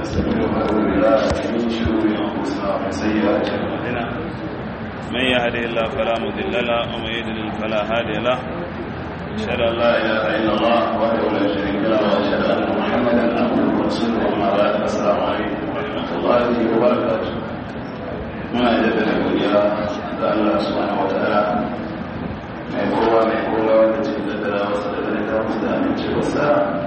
ونستغفره ونعوذ بالله من شرور انفسنا ومن سيئات اعمالنا من يهده الله فلا مضل له ومن يضلل فلا هادي له اشهد ان لا اله الا الله وحده لا شريك له واشهد ان محمدا عبده ورسوله اما بعد السلام عليكم ورحمه الله وبركاته muna jaddada godiya ga Allah subhanahu wa ta'ala mai kowa mai kowa wanda cikin daddara wasu da da ta musu da amincewarsa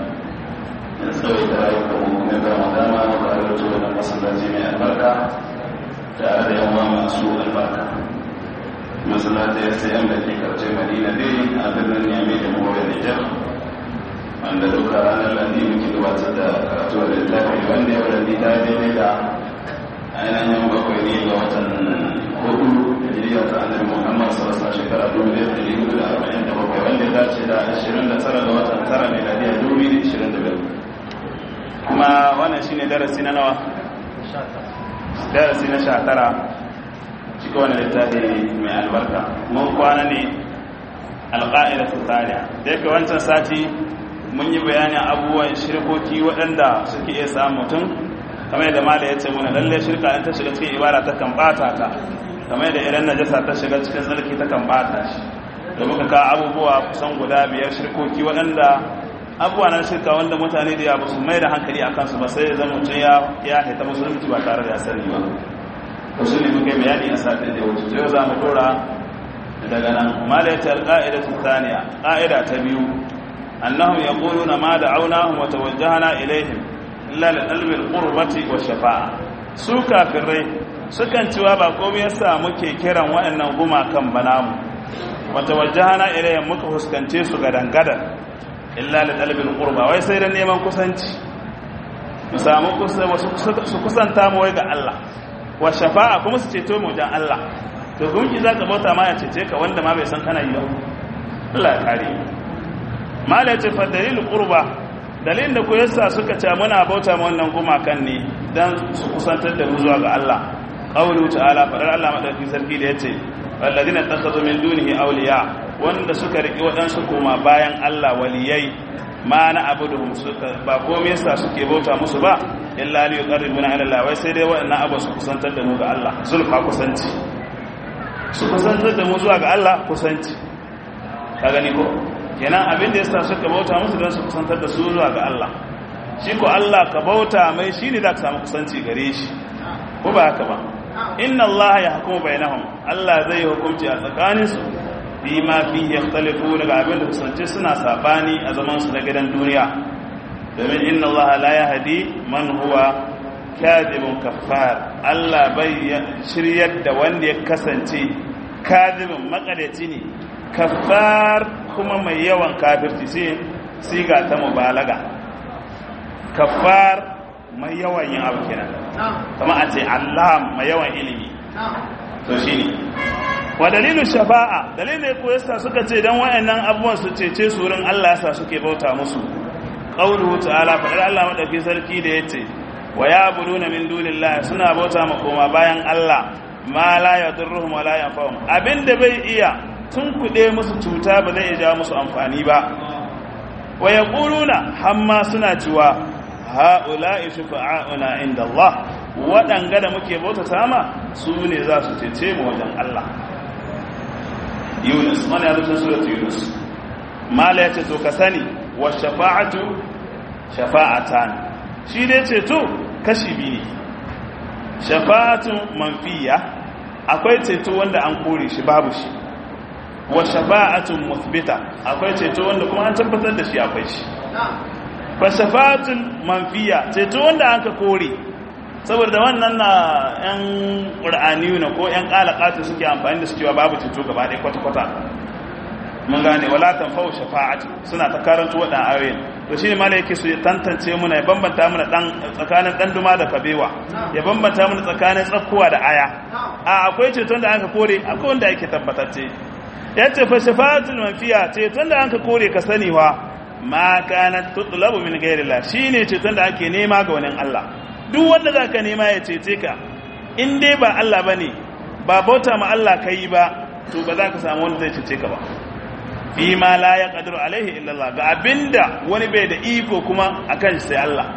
da tsawai da rayuka mu kuma ba mu dama mu ba da wato wannan masallaci mai albarka tare da yawa masu albarka masallaci ya sai an da ke karce madina dai a birnin yami da mawar nijar wanda duka ranar landi muke gabatar da karatu da littafi wanda ya wadanda ta daidai da ainihin bakwai ne ga watan hudu da jiriya ta annabi muhammad sarasa shekara dubu da yadda hudu da arba'in da bakwai wanda ya dace da ashirin da tara ga watan tara mai ladiya dubu da ashirin da biyar kuma wannan shi ne darasi na nawa darasi na sha tara cikin wani littafi mai albarka mun kwana ne alƙa'ida su tariya da yake wancan sati mun yi bayanin abubuwan shirkoki waɗanda suke iya samun mutum kamar yadda mala ya ce mana lalle shirka in ta shiga cikin ibada ta kan bata ta kamar yadda idan najasa ta shiga cikin tsarki ta kan bata shi da muka ka abubuwa kusan guda biyar shirkoki waɗanda abubuwa na shirka wanda mutane da ya su mai da hankali a kansu ba sai zan mutum ya ya haita musulunci ba tare da ya sani ba wasu ne muka bayani a satin da ya wuce yau za mu dora daga nan mala ya ce alƙa'ida ta taniya ƙa'ida ta biyu annahum yaquluna ma da'awnahum wa tawajjahna ilaihim illa da ɗalibin ƙurbati wa shafa'a su kafirai sukan cewa ba komai yasa muke kiran waɗannan gumakan ba namu wata wajahana ilayen muka fuskance su ga dangadar illa da ɗalibin ƙurba wai sai da neman kusanci mu samu su kusanta mu wai ga Allah wa shafa'a kuma su ceto mu wajen Allah to gunki za ka bauta ma ya cece ka wanda ma bai san kana yi ba Allah ya kare ma da ya ce fa dalilin ƙurba dalilin da ku yasa suka ce muna bauta ma wannan gumakan ne dan su kusantar da mu zuwa ga Allah qawlu ta'ala fadar Allah madaukakin sarki da yace walladina takhadhu min dunihi awliya wanda suka riki wadansu kuma bayan Allah waliyai ma na abuduhum suka ba komai yasa suke bauta musu ba illa li yuqarribuna ila Allah wai sai dai wadannan abu su kusantar da mu ga Allah zulfa kusanci su kusantar da mu zuwa ga Allah kusanci ka gani ko kenan abin da yasa suka bauta musu don su kusantar da su zuwa ga Allah shi ko Allah ka bauta mai shi ne za ka samu kusanci gare shi ko ba haka ba inna Allah ya hukumu bainahum Allah zai yi hukunci a tsakanin su bi ma fi yakhtalifu daga abin da kusance suna sabani a zaman su na gidan duniya domin inna Allah la yahdi man huwa kadhibun kaffar Allah bai shiryar da wanda ya kasance kadhibun makadaci ne kaffar kuma mai yawan kafirci sai siga ta mubalaga kaffar mai yawan yin abu kenan kama a ce Allah mai yawan ilimi to shine wa dalilu shafa'a dalilin ko yasa suka ce dan wayannan abubuwan su cece su wurin Allah yasa suke bauta musu qauluhu ta'ala fa Allah madauki sarki da yace wa ya'buduna min dunillahi suna bauta ma koma bayan Allah ma la yadurruhum wa la yanfa'uhum abinda bai iya tun kuɗe musu cuta ba zai ja musu amfani ba wa ya ƙuluna hamma suna cewa ha'ula'i shufa'a'una inda Allah waɗanga da muke bauta sama su ne za su cece mu wajen Allah yunus wani ya zucin surat yunus mala ya ce to ka sani wa shafa'atu shafa'atan shi dai ceto kashi biyu ne shafa'atun manfiya akwai ceto wanda an kore shi babu shi wa shafa'atun muthbita akwai ceto wanda kuma an tabbatar da shi akwai shi fa shafa'atun manfiya ceto wanda aka kore saboda wannan na yan qur'aniyu na ko yan qalaqatu suke amfani da su cewa babu ceto gaba ɗaya kwata kwata mun gane wala tanfa'u shafa'atu suna ta karanto wadan ayoyin to shine malai yake su tantance muna ya bambanta muna dan tsakanin dan duma da kabewa ya bambanta muna tsakanin tsakkuwa da aya a akwai ceton da aka kore akwai wanda yake tabbatacce ya ce fa shafa'atul manfiya ceton da anka kore ka sani wa ma kanat tutlabu min ghairillah shine ceton da ake nema ga wani Allah duk wanda zaka nema ya cece ka in dai ba Allah bane ba bauta ma Allah kai ba to ba za ka samu wanda zai cece ka ba fi ma la yaqdiru alaihi illa Allah ga abinda wani bai da iko kuma akan sai Allah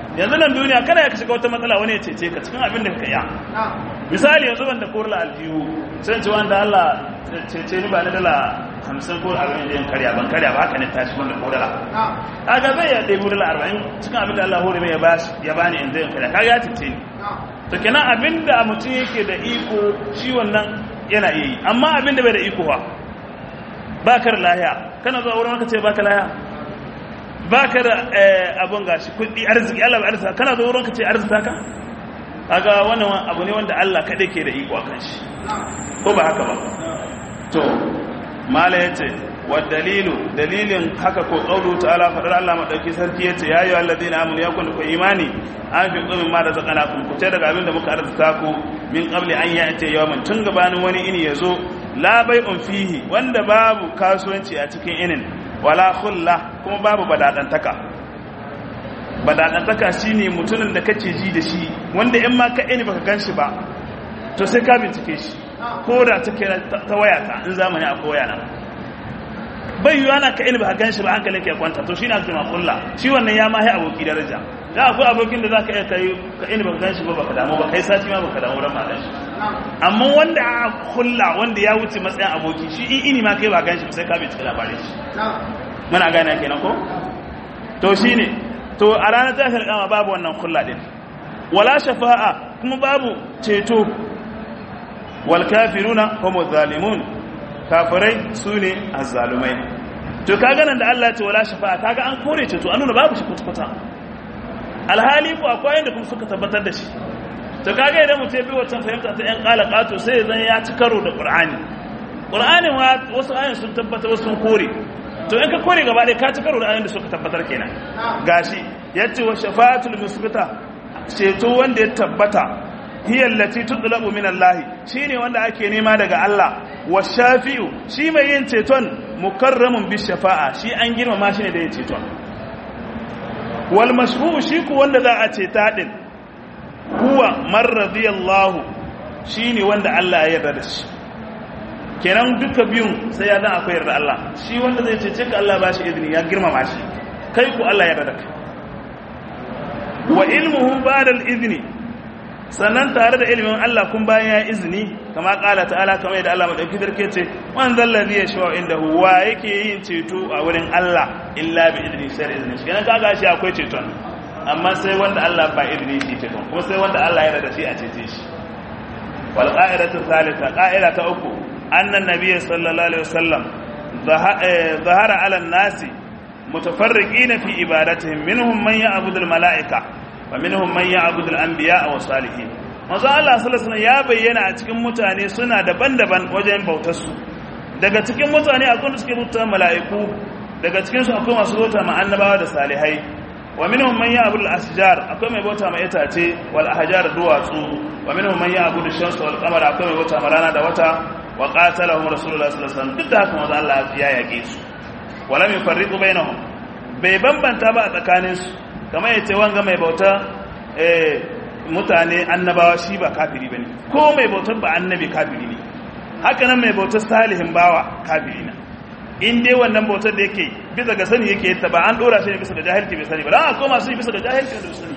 yanzu nan duniya kada ya shiga wata matsala wani ya cece ka cikin abin da ka iya misali yanzu wanda korla aljihu sai ce wanda Allah cece ni ba ni dala hamsin ko arba'in da yin karya ban karya ba haka ne tashi wanda ko dala kaga zai ya ɗebi dala arba'in cikin abin da Allah hore mai ya bani in zai karya kaga ya cece ni to kenan abin da mutum yake da iko shi wannan yana iya yi amma abin da bai da iko ba ba ka da lahiya kana zuwa wurin ka ce ba ka lahiya ba ka da abin gashi kuɗi arziki Allah bai arzika kana zuwa wurin ka ce arzika ka kaga wannan abu ne wanda Allah kaɗai ke da iko a kan shi ko ba haka ba to mala yace wa dalilu dalilin haka ko qawlu ta'ala fadar Allah madauki sarki yace ya ayu alladina amanu yakun ku imani an fi qumin ma da zakanakum ku ce daga abin da muka arzuta ku min qabli an ya'ti yawman tun gabanin wani ini yazo la bai'un fihi wanda babu kasuwanci a cikin inin wala khulla kuma babu badadantaka badadantaka shine mutumin da kace ji da shi wanda in ma ka ini baka ganshi ba to sai ka bincike shi ko da take ta waya ta in zamani a koya nan bai yiwu ana ka ilmi a gan shi ba hankalin ke kwanta to shi na ake makulla shi wannan ya mahi aboki daraja da akwai abokin da za ka iya kai ka ilmi ba gan shi ba baka damu ba kai sati ma baka damu ran ma gan shi amma wanda a kulla wanda ya wuce matsayin aboki shi in ini ma kai ba gan shi sai ka bai cikin labarin shi muna gane kenan ko to shine to a ranar tashar kama babu wannan kulla din wala shafa'a kuma babu ceto wal kafiruna homo zalimun kafirai su ne azzalumai to kaga nan da Allah ce wala shafa'a kaga an kore ceto an nuna babu shi kwata alhali ko akwai yanda kuma suka tabbatar da shi to kaga idan mutum ya bi wancan fahimta ta yan qalaqato sai zan ya ci karo da qur'ani qur'ani ma wasu ayoyin sun tabbata wasu sun kore to in ka kore gaba ɗaya ka ci karo da ayoyin da suka tabbatar kenan gashi yace wa shafa'atul musbita ceto wanda ya tabbata hiya allati tutlabu min Allah shine wanda ake nema daga Allah wa shafi'u shi mai yin ceton mukarramun bi shafa'a shi an girmama shi ne da yin ceton wal mashfu shi ku wanda za a ceta din huwa man radiyallahu shine wanda Allah ya yarda da shi kenan duka biyun sai ya dan akwai yarda Allah shi wanda zai cece ka Allah ba shi izini ya girmama shi kai ku Allah ya yarda da kai wa ilmuhu ba'da al-izni sannan tare da ilimin Allah kun bayan ya izini kama kala ta'ala kama yadda Allah madauki darke ce man zallazi ya shawa inda huwa yake yin ceto a wurin Allah illa bi idni sai da izini kenan kaga shi akwai ceton amma sai wanda Allah ba idni shi ceton kuma sai wanda Allah ya rada shi a cece shi wal qa'idatu thalitha qa'ida ta uku annan nabiyyi sallallahu alaihi wasallam zahara ala nasi mutafarriqina fi ibadatihim minhum man ya'budu al mala'ika wa minhum man ya'budu al-anbiya wa salihin manzo Allah sallallahu alaihi ya bayyana a cikin mutane suna daban-daban wajen bautar su daga cikin mutane akwai suke bautar mala'iku daga cikin su akwai masu bauta ma annabawa da salihai wa minhum man ya'budu al-asjar akwai mai bauta ma itace wal ahjar duwatsu wa minhum man ya'budu ash-shams wal qamar akwai mai bauta ma rana da wata wa qatalahum rasulullah sallallahu alaihi wasallam duk da haka manzo Allah ya yake su wala min farriqu bainahum bai bambanta ba a tsakaninsu kamar yace wanga mai bauta mutane annabawa shi ba kafiri bane ko mai bautar ba annabi kafiri ne haka nan mai bautar salihin bawa kafiri na in dai wannan bautar da yake bisa ga sani yake yadda ba an dora shi ne bisa ga jahilci bai sani ba dan akwai masu yi bisa ga jahilci da sani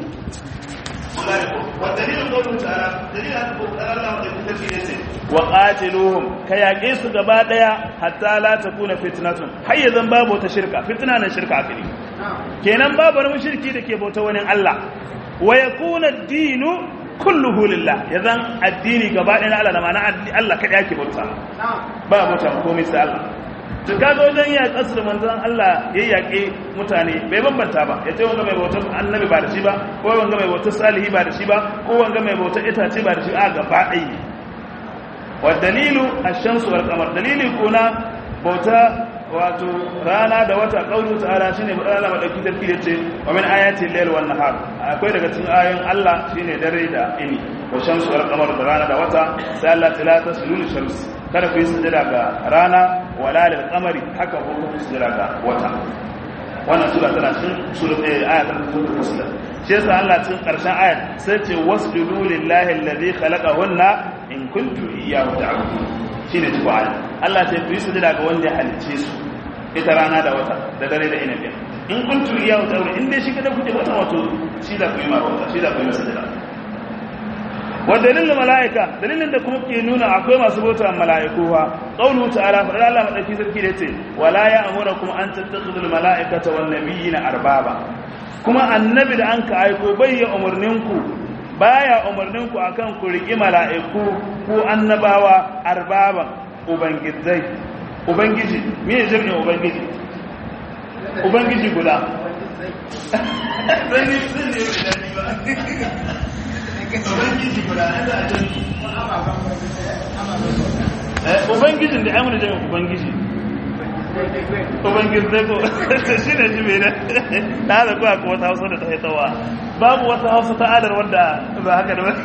wa qatiluhum ka yaƙe su gaba daya hatta la takuna fitnatun har yanzu babu wata shirka fitna nan shirka akali kenan babu wani mushriki da ke bauta wani Allah wa yakuna ad-dinu kulluhu lillah yazan addini gaba ɗaya na Allah da ma'ana Allah kada yake bauta ba bauta komai sai Allah to kaga wajen ya kasu da manzon Allah ya yaƙe mutane bai bambanta ba ya ce wanga mai bautar annabi ba da shi ba ko wanga mai bautar salihi ba da shi ba ko wanga mai bautar itace ba da shi a gaba ɗaya ne wa dalilu ash-shamsu wal qamar dalili kuna bauta wato rana da wata kaulu ta'ala shine Allah madauki sarki yace wa min ayati al-layl wan nahar akwai daga cikin ayoyin Allah shine dare da ini wa shamsu wal qamar da rana da wata sai Allah ta tasulu shams kada ku yi sujada ga rana wala lil qamari haka ko ku sujada ga wata wannan sura tana cikin sura ɗaya aya ta sura muslim shi yasa Allah cikin karshen ayat sai ce wasjudu lillahi alladhi khalaqahunna in kuntum iyyahu ta'budun shine tuwa Allah sai ku yi sujada ga wanda ya halice su ita rana da wata da dare da inabi in kuntum iyyahu ta'budun in dai shi kada kuke wata wato shi da ku yi marwata shi da ku yi masajida wa dalilin mala'ika dalilin da kuma ke nuna akwai masu bauta mala'iku fa qawlu ta'ala fa Allah madaki sarki da yace wala ya'murukum an tattakhidul mala'ikata wan nabiyina arbaba kuma annabi da anka aiko bai ya umurninku baya umurninku akan ku riki mala'iku ko annabawa arbaba ubangijai ubangiji me ne jami'in ubangiji ubangiji guda ubangiji guda da ubangijin da amina jami'in ubangiji ubangiji zai ko shi ne shi mai na da kuwa kuma wata hausa da ta haitawa babu wata hausa ta adar wadda ba haka da ba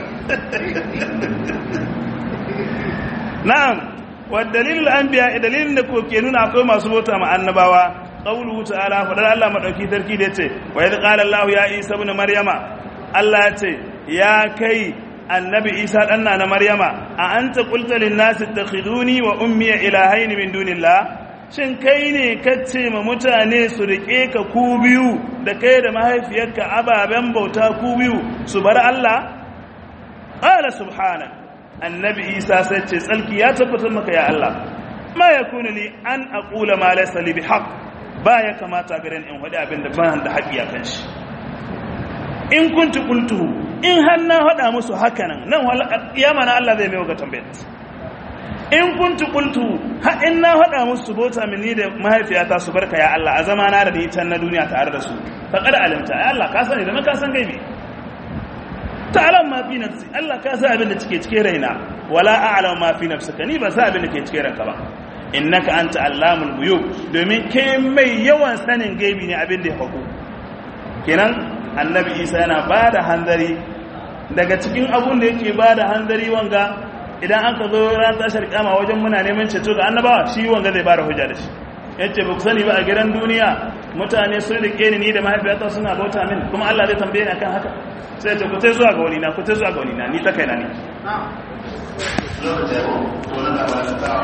na'am wa dalilul anbiya dalilin da ko ke nuna akwai masu bauta ma annabawa qawluhu ta'ala fadar Allah madauki sarki da yace wa idh qala Allah ya Isa ibn Maryama Allah ya ce ya kai annabi Isa dan na Maryama a anta qulta lin nasi ittakhiduni wa ummi ilahaini min dunillah shin kai ne kace ma mutane su rike ka ku biyu da kai da mahaifiyarka ababen bauta ku biyu su bar Allah qala subhanak annabi Isa sai ce tsalki ya tabbatar maka ya Allah ma yakunu li an aqula ma laysa li bihaq ba ya kamata garin in faɗi abin da ban da haƙi a kan shi in kunti qultuhu in har na faɗa musu hakanan nan kiyama na Allah zai mai ga tambayar in kunti qultuhu ha in na faɗa musu bota mini da mahaifiyata su barka ya Allah a zama na da ni can na duniya tare da su faqad alimta ya Allah ka sani da ka san gaibi ta'lam ma fi nafsi Allah ka san abin da cike cike raina wala a'lam ma fi nafsika ni ba sa abin da ke cike ranka ba innaka anta allamul ghuyub domin ke mai yawan sanin gaibi ne abin da ya faku kenan annabi isa yana bada hanzari daga cikin abun da yake bada hanzari wanga idan aka zo ran tashar kama wajen muna neman ceto ga annabawa shi wanga zai bada hujja da shi yace ba ku sani ba a gidan duniya mutane sun rike ni ni da mahaifiyata suna bauta min kuma Allah zai tambaye ni akan haka sai ce ku tai zuwa ga wani na ku tai zuwa ga wani na ni ta kaina ne